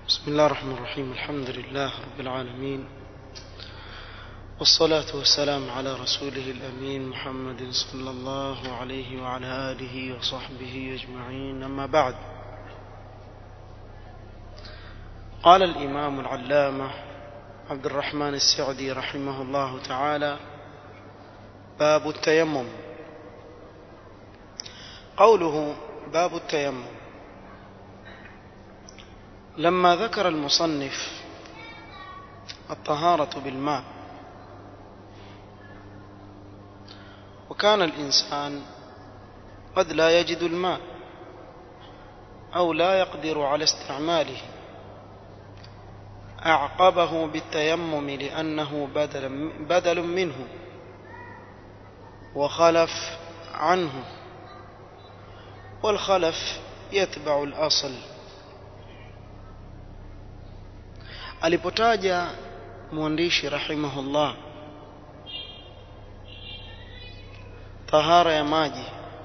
بسم الله الرحمن الرحيم الحمد لله رب العالمين والصلاة والسلام على رسوله الأمين محمد صلى الله عليه وعلى آله وصحبه أجمعين أما بعد قال الإمام العلامة عبد الرحمن السعدي رحمه الله تعالى باب التيمم قوله باب التيمم لما ذكر المصنف الطهارة بالماء وكان الإنسان قد لا يجد الماء أو لا يقدر على استعماله أعقبه بالتيمم لأنه بدل, بدل منه وخلف عنه والخلف يتبع الأصل alipotaja mwandishi rahimahullah tahara ya maji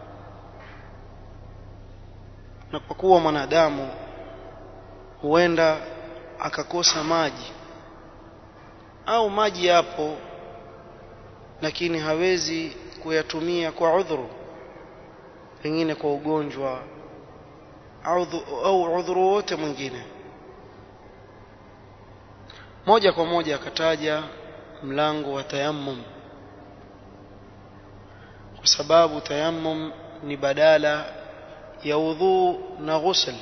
na kwa kuwa mwanadamu huenda akakosa maji au maji yapo lakini hawezi kuyatumia kwa udhuru pengine kwa ugonjwa au udhuru wote mwingine moja kwa moja akataja mlango wa tayammum kwa sababu tayammum ni badala ya udhu na ghusl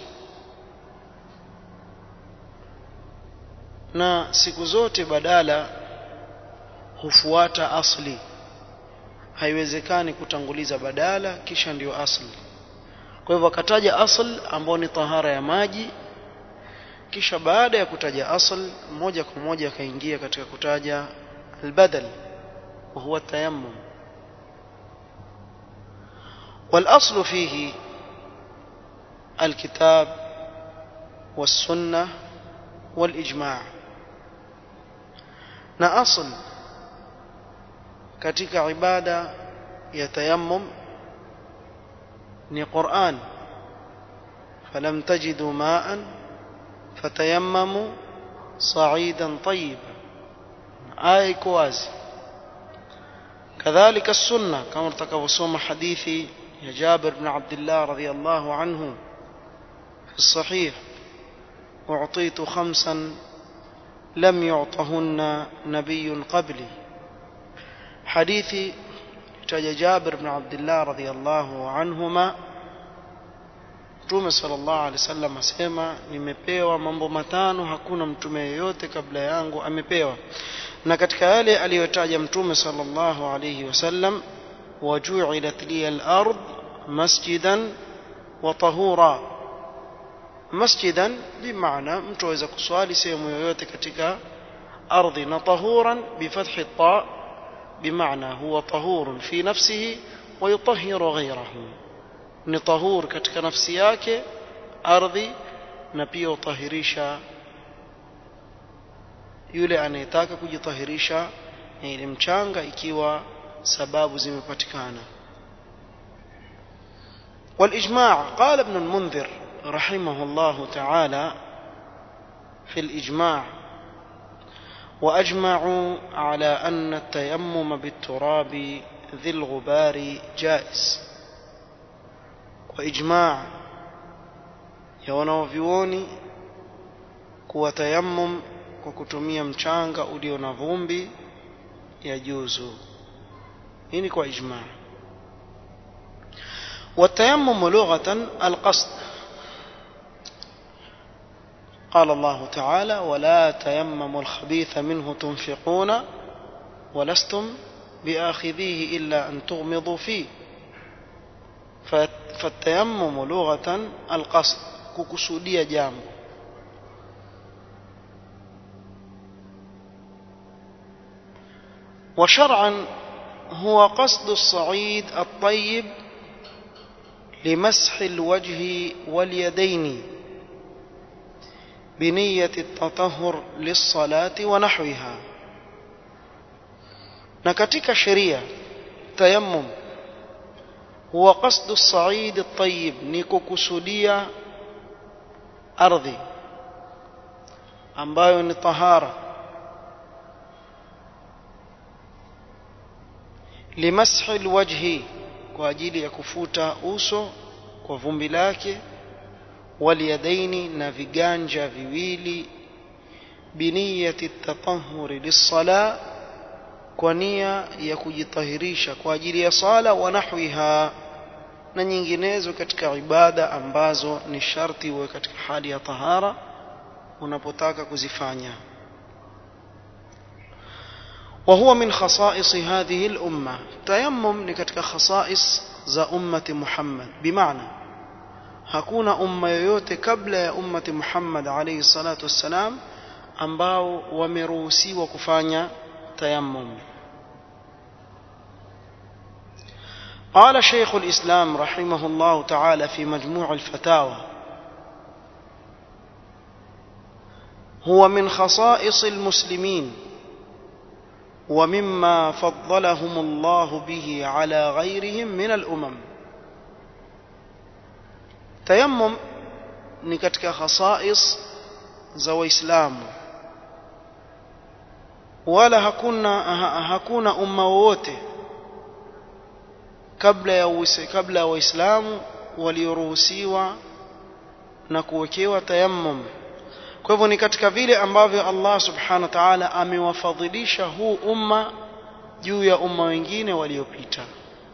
na siku zote badala hufuata asli haiwezekani kutanguliza badala kisha ndiyo asli kwa hivyo akataja asl ambao ni tahara ya maji kisha baada ya kutaja asl moja kwa moja akaingia katika kutaja albadal wa huwa tayammum والاصل فيه الكتاب والسنه والاجماع na asl katika ibada ya tayammum ni Qur'an falam tajidu ma'an fatayammamu sa'idan tayyiban aya iko wazi kadhalika sunna kama tutakavyosoma hadithi ya Jabir ibn Abdullah radhiyallahu anhu في الصحيح أعطيت خمسا لم يعطهن نبي قبلي حديث تجا جابر بن عبد الله رضي الله عنهما Mtume sallallahu alaihi wasallam asema nimepewa mambo matano hakuna mtume yeyote kabla yangu amepewa na katika yale aliyotaja Mtume sallallahu alaihi wasallam waju'ilat li al-ard masjidan wa tahura masjidan bimaana mtu aweza kuswali sehemu yoyote katika ardhi na tahuran bifathi ta bimaana huwa tahurun fi nafsihi wa yutahhiru ghayrahu ni tahur katika nafsi yake ardhi na pia utahirisha yule anayetaka kujitahirisha ile mchanga ikiwa sababu zimepatikana والإجماع قال ابن المنذر رحمه الله تعالى في الإجماع وأجمعوا على أن التيمم بالتراب ذي الغبار جائز وإجماع ya wanaovyuoni kuwa tayammum kwa kutumia mchanga ulio na vumbi ya juzu hii ni kwa ijma والتيمم لغة القصد قال الله تعالى ولا تيمموا الخبيث منه تنفقون ولستم بآخذيه إلا أن تغمضوا فيه فالتيمم لغة القصد ككسودية جامع وشرعا هو قصد الصعيد الطيب لمسح الوجه واليدين بنية التطهر للصلاة ونحوها نكتك شريعة تيمم huwa qasdu saidi tayyib ni kukusudia ardhi ambayo ni tahara limashi alwajhi kwa ajili ya kufuta uso kwa vumbi lake waliyadaini na viganja viwili biniyati tatahuri lissala kwa nia ya kujitahirisha kwa ajili ya sala wa nahwiha na nyinginezo katika ibada ambazo ni sharti uwe katika hali ya tahara unapotaka kuzifanya وهو من خصائص هذه الأمة تيمم نكتك خصائص ذا أمة محمد بمعنى hakuna umma yoyote kabla ya ummati Muhammad alayhi salatu wassalam ambao wameruhusiwa kufanya tayammum قال شيخ الإسلام رحمه الله تعالى في مجموع الفتاوى هو من خصائص المسلمين ومما فضلهم الله به على غيرهم من الأمم tayammum ni katika khasais za waislamu wala hakuna ha, hakuna umma wowote kabla ya uwise, kabla ya waislamu walioruhusiwa na kuwekewa tayammum kwa hivyo ni katika vile ambavyo Allah subhanahu wa ta'ala amewafadhilisha huu umma juu ya umma wengine waliopita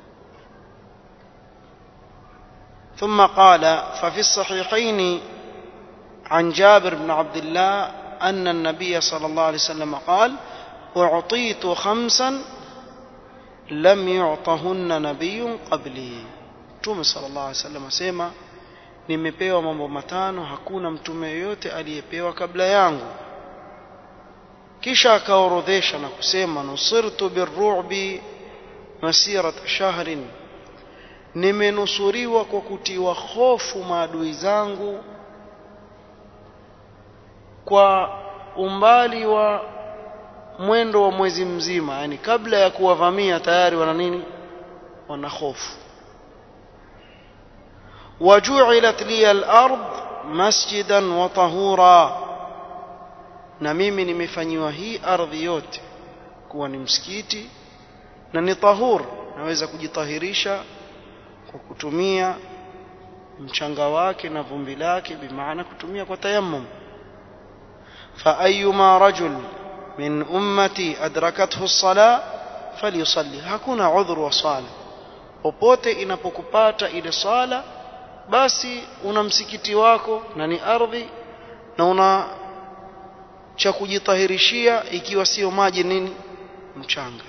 ثم قال ففي الصحيحين عن جابر بن عبد الله أن النبي صلى الله عليه وسلم قال أعطيت خمسا لم يعطهن نبي قبلي Mtume sallallahu alaihi wasallam asema nimepewa mambo matano hakuna mtume yoyote aliyepewa kabla yangu kisha akaorodhesha na kusema nusirtu birru'bi masirata shahrin nimenusuriwa kwa kutiwa hofu maadui zangu kwa umbali wa mwendo wa mwezi mzima yani kabla ya kuwavamia tayari wana nini wana hofu waju'ilat li al-ard masjidan wa tahura na mimi nimefanyiwa hii ardhi yote kuwa ni msikiti na ni tahur naweza kujitahirisha kwa kutumia mchanga wake na vumbi lake bimaana kutumia kwa tayammum fa ayyuma rajul min ummati adrakathu as-sala falyusalli hakuna udhur wa sala popote inapokupata ile sala basi una msikiti wako na ni ardhi na una cha kujitahirishia ikiwa sio maji nini mchanga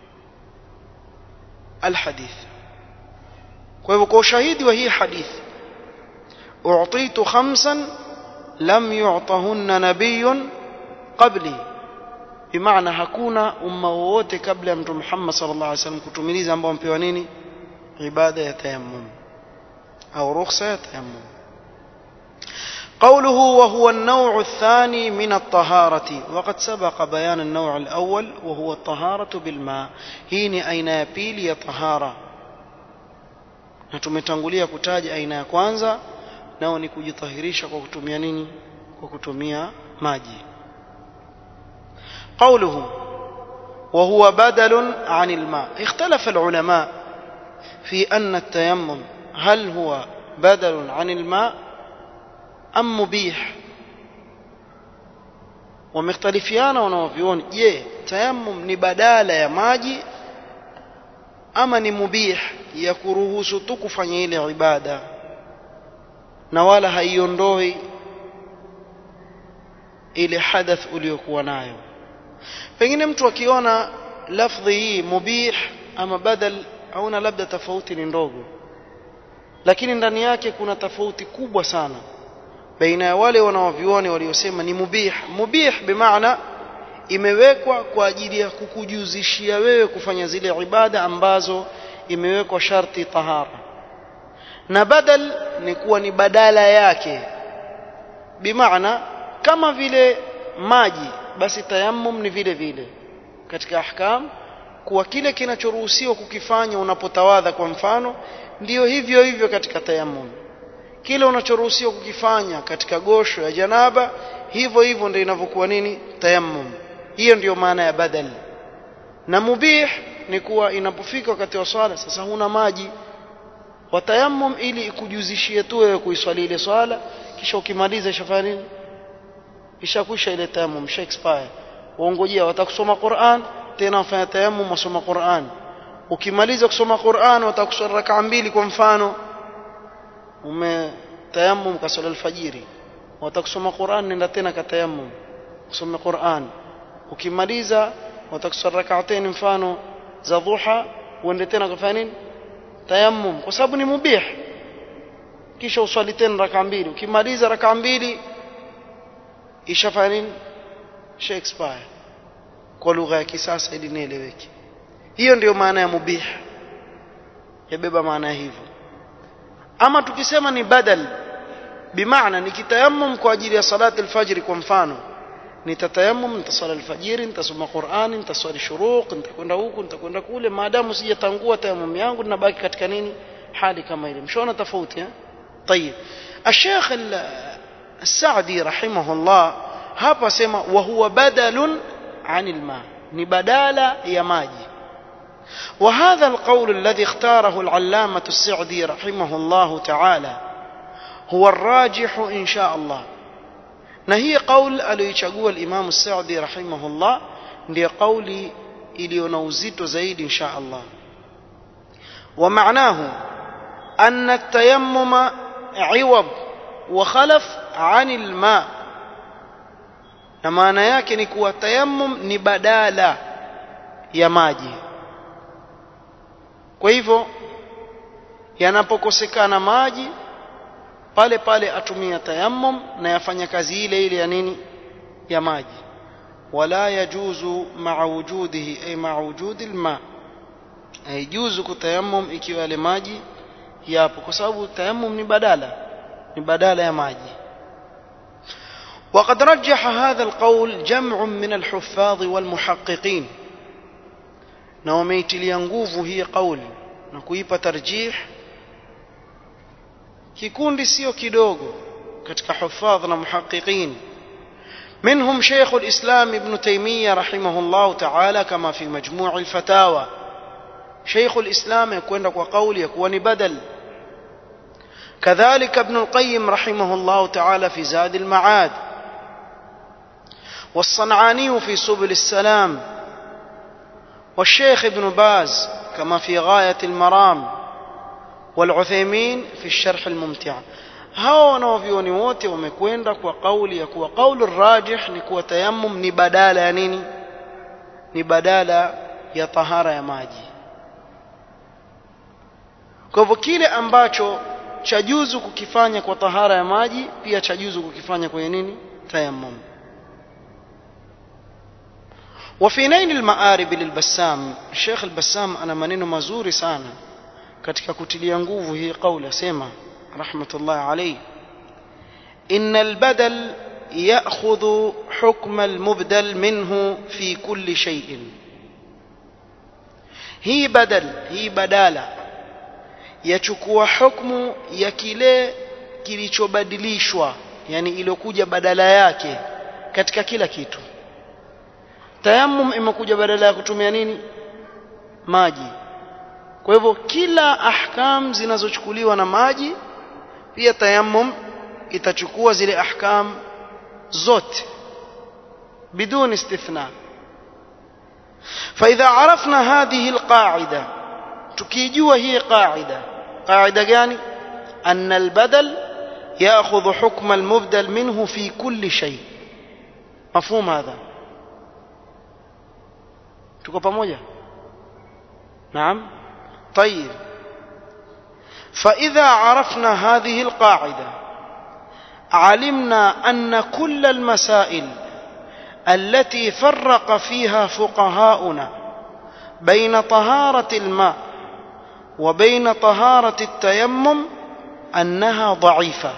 alhadith kwa hivyo kwa ushahidi wa hii hadithi u'titu khamsan lam yu'tahunna nabiyyun qabli bimaana hakuna umma wowote kabla ya mtume Muhammad sallallahu alaihi wasallam kutumiliza ambao mpewa nini ibada ya tayammum au rukhsa ya tayammum قوله وهو النوع الثاني من الطهارة وقد سبق بيان النوع الأول وهو الطهارة بالماء هيني أين يبيل طهارة na tumetangulia kutaja aina ya kwanza nao ni kujitahirisha kwa kutumia nini kwa kutumia maji قوله وهو بدل عن الماء اختلف العلماء في أن التيمم هل هو بدل عن الماء أم مبيح ومختلفيانا wanaovioni je tayammum ni badala ya maji ama ni mubih ya kuruhusu tu kufanya ile ibada na wala haiondoi ile hadath uliyokuwa nayo pengine mtu akiona lafdhi hii mubih ama badal auna labda tofauti ni ndogo lakini ndani yake kuna tofauti kubwa sana baina ya wale wanaovioni waliosema ni mubih mubih bimaana imewekwa kwa ajili ya kukujuzishia wewe kufanya zile ibada ambazo imewekwa sharti tahara na badal ni kuwa ni badala yake bimaana kama vile maji basi tayammum ni vile vile katika ahkam kuwa kile kinachoruhusiwa kukifanya unapotawadha kwa mfano ndiyo hivyo hivyo katika tayammum kile unachoruhusiwa kukifanya katika gosho ya janaba hivyo hivyo ndio inavyokuwa nini tayammum hiyo ndiyo maana ya badal na mubih ni kuwa inapofika wakati wa swala sasa huna maji watayammum ili ikujuzishie tu wewe kuiswali ile swala kisha ukimaliza ishafanya nini ishakwisha ile tayammum isha expire waongojea watakusoma Qur'an tena wafanya tayammum wasoma Qur'an ukimaliza kusoma Qur'an watakuswali rak'a mbili kwa mfano ume tayammum kaswala alfajiri watakusoma Qur'an nenda tena katayammum usome Qur'an ukimaliza watakuswali rak'atayn mfano za dhuha uende tena kufanya nini tayammum kwa sababu ni mubih kisha uswali tena raka mbili ukimaliza raka mbili ishafanya nini isha expire kwa lugha ya kisasa ili nieleweke hiyo ndiyo maana ya mubih yabeba maana hivyo ama tukisema ni badal bimaana nikitayammum kwa ajili ya salati alfajiri kwa mfano nitatayammum nitaswali alfajiri nitasoma Qur'ani nitaswali shuruq nitakwenda huku nitakwenda kule maadamu sijatangua tayammum yangu ninabaki katika nini hali kama ile mshaona tofauti eh طيب الشيخ السعدي رحمه الله hapa sema wa huwa badalun anil ma ni badala ya maji وهذا القول الذي اختاره العلامة السعدي رحمه الله تعالى هو الراجح إن شاء الله na hii qaul aliyoichagua al-Imam As-Sa'di rahimahullah ndiyo kauli iliyo na uzito zaidi insha Allah wa maanahu anna at-tayammuma 'iwad wa khalaf 'ani al-ma na maana yake ni kuwa tayammum ni badala ya maji kwa hivyo yanapokosekana maji pale pale atumia tayammum na yafanya kazi ile ile ya nini ya maji wala yajuzu ma'a wujudihi ay ma'a wujudi alma haijuzu kutayammum ikiwa yale maji yapo kwa sababu tayammum ni badala ni badala ya maji وقد رجح هذا القول جمع من الحفاظ والمحققين na wameitilia nguvu hii kauli na kuipa tarjih kikundi sio kidogo katika hufadh na muhaqiqin منهم شيخ الإسلام ابن تيمية رحمه الله تعالى كما في مجموع الفتاوى شيخ الإسلام يكون وقول يكون بدل كذلك ابن القيم رحمه الله تعالى في زاد المعاد والصنعاني في سبل السلام والشيخ ابن باز كما في غاية المرام والعثيمين في الشرح الممتع hao wanaovyoni wote wamekwenda kwa kauli ya kuwa kauli rajih ni kuwa tayammum ni badala ya nini ni badala ya tahara ya maji kwa hivyo kile ambacho chajuzu kukifanya kwa tahara ya maji pia chajuzu kukifanya kwenye nini tayammum وفي نيل المآرب للبسام الشيخ البسام أنا maneno mazuri sana katika kutilia nguvu hii kauli asema رحمة الله عليه إن البدل يأخذ حكم المبدل منه في كل شيء هي بدل هي بدالة يchukua hukmu ya kile kilichobadilishwa yani iliyokuja badala yake katika kila kitu tayammum imekuja badala ya kutumia nini maji kwa hivyo kila ahkam zinazochukuliwa na maji pia tayammum itachukua zile ahkam zote بدون استثناء فإذا عرفنا هذه القاعدة تكيجوا هي قاعدة قاعدة يعني أن البدل يأخذ حكم المبدل منه في كل شيء مفهوم هذا تكو pamoja نعم طيب فإذا عرفنا هذه القاعدة علمنا أن كل المسائل التي فرق فيها فقهاؤنا بين طهارة الماء وبين طهارة التيمم أنها ضعيفة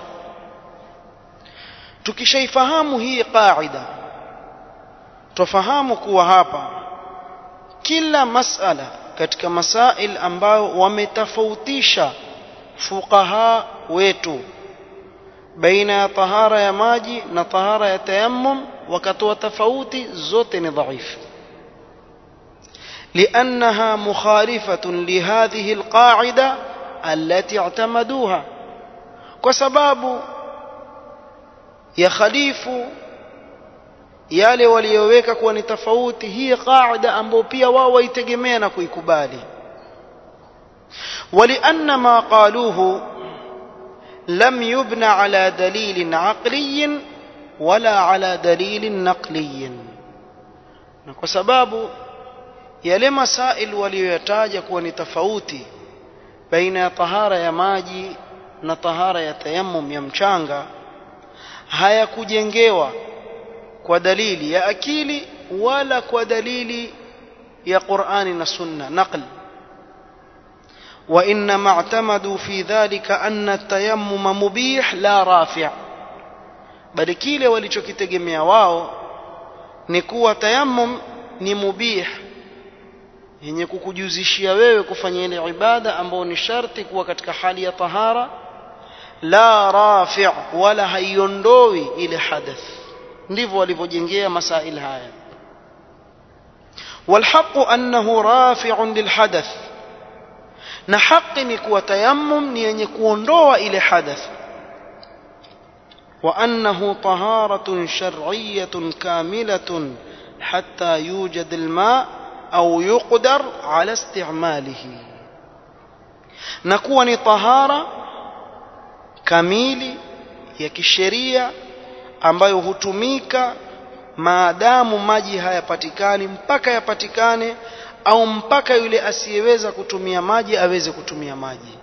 tukishaifahamu hii qaida tufahamu kuwa hapa kila masala katika masail ambayo wametofautisha fuqaha wetu baina ya tahara ya maji na tahara ya tayammum wakatoa tofauti zote ni dhaifu لأنها مخالفة لهذه القاعدة التي اعتمدوها وسباب يخليف yale waliyoweka kuwa ni tofauti hii qaida ambayo pia wao waitegemea na kuikubali ولأن ما قالوه لم يبنى على دليل عقلي ولا على دليل نقلي na kwa sababu yale masail waliyoyataja kuwa ni tofauti baina ya tahara ya maji na tahara ya tayammum ya mchanga hayakujengewa kwa dalili ya akili wala kwa dalili ya Qur'ani na Sunna naql وإنما اعتمدوا في ذلك أن التيمم مبيح لا رافع bali kile walichokitegemea wao ni kuwa tayammum ni mubih yenye kukujuzishia wewe kufanya ile ibada ambayo ni sharti kuwa katika hali ya tahara la rafi' wala haiondoi ile hadath ndivyo walivyojengea masail haya والحق أنه رافع للحدث na haki ni kuwa tayammum ni yenye kuondoa ile hadath وأنه طهارة شرعية كاملة حتى يوجد الماء أو يقدر على استعماله نكون طهارة kamili ya kisheria ambayo hutumika maadamu maji hayapatikani mpaka yapatikane au mpaka yule asiyeweza kutumia maji aweze kutumia maji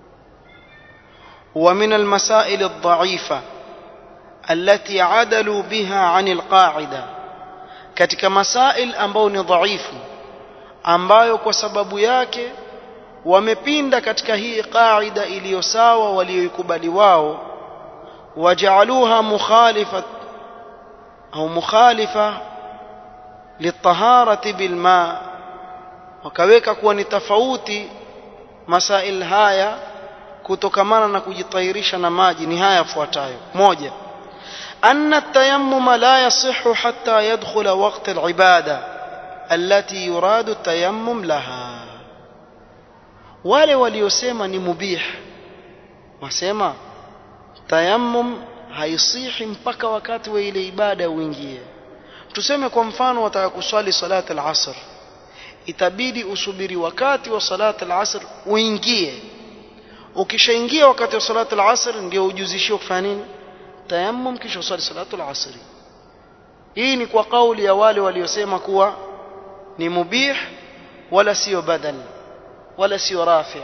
ومن المسائل الضعيفة التي عدلوا بها عن القاعدة katika masail ambayo ni dhaifu ambayo kwa sababu yake wamepinda katika hii qaida iliyo sawa walioikubali wao wajaaluha mukhalifat au mukhalifa litaharati bilma wakaweka kuwa ni tofauti masail haya kutokamana na kujitahirisha na maji ni haya yafuatayo moja أن التيمم لا يصح حتى يدخل وقت العبادة التي يراد التيمم لها wale waliosema ni mubih wasema tayammum haisihi mpaka wakati wa ile ibada uingie tuseme kwa mfano wataka kuswali salat al-asr itabidi usubiri wakati wa salat al-asr uingie ukishaingia wakati wa salat al-asr ndio ujuzishio kufanya nini tayammum kisha uswali salatu al-asr hii ni kwa kauli ya wale waliosema kuwa ni mubih wala sio badal ولا سوى رافع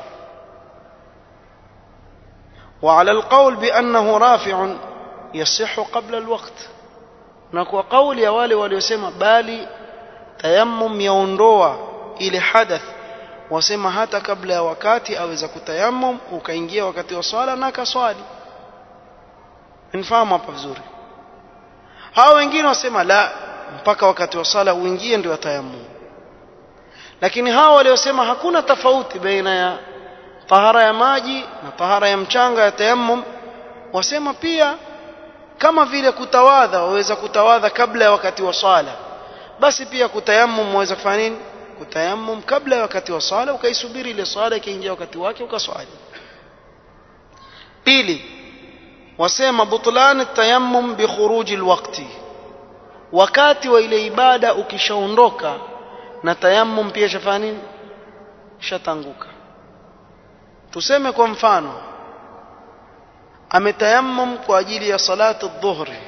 وعلى القول بأنه رافع يصح قبل الوقت نكو قول يا wale waliosema bali tayammum yaondoa ile hadath wasema hata kabla ya wakati aweza kutayammum ukaingia wakati wa swala na kaswali nifahamu hapa vizuri hao wengine wasema la mpaka wakati wa swala uingie ndio tayammum lakini hao waliosema hakuna tofauti baina ya tahara ya maji na tahara ya mchanga ya tayammum wasema pia kama vile kutawadha waweza kutawadha kabla ya wakati wa swala basi pia kutayammum waweza kufanya nini kutayammum kabla ya wakati wa swala ukaisubiri ile swala ikaingia wakati wake ukaswali pili wasema butlan tayammum bi khuruji alwaqti wakati wa ile ibada ukishaondoka na tayammum pia shafanya nini shatanguka tuseme kwa mfano ametayammum kwa ajili ya salatu dhuhri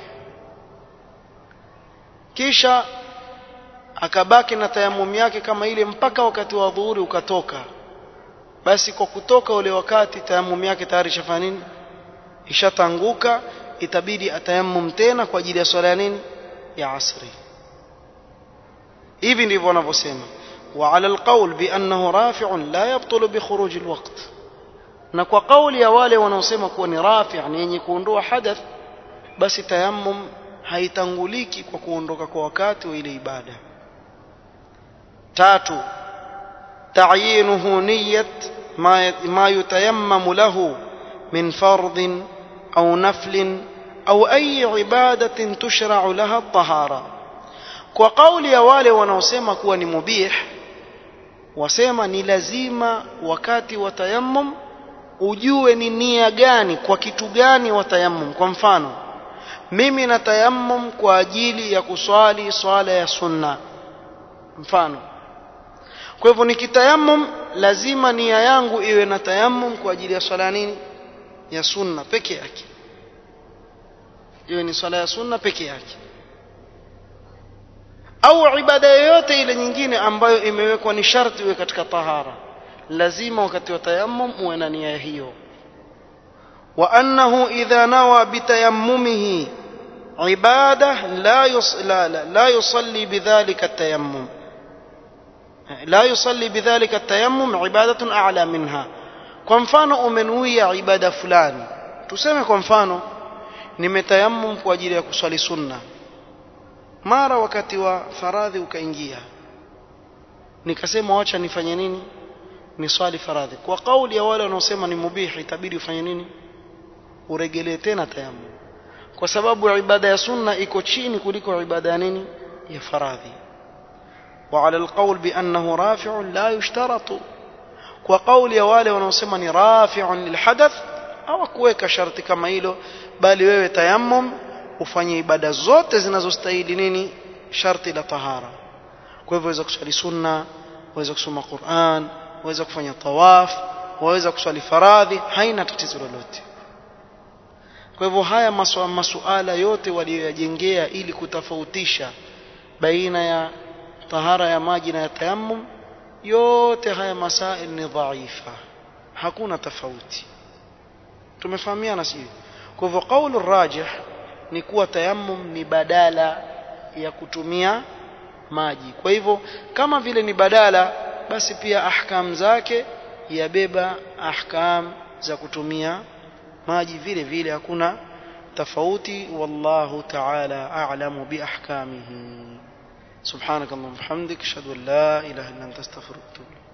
kisha akabaki na tayammum yake kama ile mpaka wakati wa dhuhuri ukatoka basi kwa kutoka ule wakati tayammum yake tayari shafanya nini ishatanguka itabidi atayammum tena kwa ajili ya swala ya nini ya asri hivi ndivyo wanavyosema وعلى القول بأنه رافع لا يبطل بخروج الوقت na kwa kauli ya wale wanaosema kuwa ni rafi ni yenye kuondoa hadath basi tayammum haitanguliki kwa kuondoka kwa wakati wa ile ibada tatu تعيينه نية ما ما يتيمم له من فرض أو نفل أو أي عبادة تشرع لها الطهارة وقول يا wale wanaosema kuwa ni mubih wasema ni lazima wakati wa tayammum ujue ni nia gani kwa kitu gani wa tayammum kwa mfano mimi na tayammum kwa ajili ya kuswali swala ya sunna mfano kwa hivyo nikitayammum lazima nia yangu iwe na tayammum kwa ajili ya swala nini ya sunna peke yake iwe ni swala ya sunna peke yake au ibada yoyote ile nyingine ambayo imewekwa ni sharti iwe katika tahara lazima wakati wa tayammum uwe na nia hiyo wa annahu idha nawa bitayammumihi ibada la yus la la, la yusalli bidhalika at-tayammum la yusalli bidhalika at-tayammum ibadatun a'la minha kwa mfano umenuia ibada fulani tuseme kwa mfano nimetayammum kwa ajili ya kuswali sunna mara wakati wa faradhi ukaingia nikasema wacha nifanye nini ni swali faradhi kwa kauli ya wale wanaosema ni mubihi itabidi ufanye nini uregelee tena tayammum kwa sababu ibada ya sunna iko chini kuliko ibada ya nini ya faradhi وعلى القول بأنه رافع لا يشترط وقول يا wale wanaosema ni rafi'un lilhadath hawakuweka sharti kama hilo bali wewe tayammum ufanye ibada zote zinazostahili nini sharti la tahara kwa hivyo waweza kuswali sunna waweza kusoma Qur'an waweza kufanya tawaf waweza kuswali faradhi haina tatizo lolote kwa hivyo haya maswa, masuala yote waliyoyajengea ili kutofautisha baina ya tahara ya maji na ya tayammum yote haya masail ni dhaifa hakuna tofauti tumefahamiana sio kwa hivyo kaulu rajih ni kuwa tayammum ni badala ya kutumia maji kwa hivyo kama vile ni badala basi pia ahkam zake yabeba ahkam za kutumia maji vile vile hakuna tofauti wallahu ta'ala a'lamu bi ahkamihi subhanakallahumma wa bihamdik ashhadu an la ilaha illa anta astaghfiruka wa atubu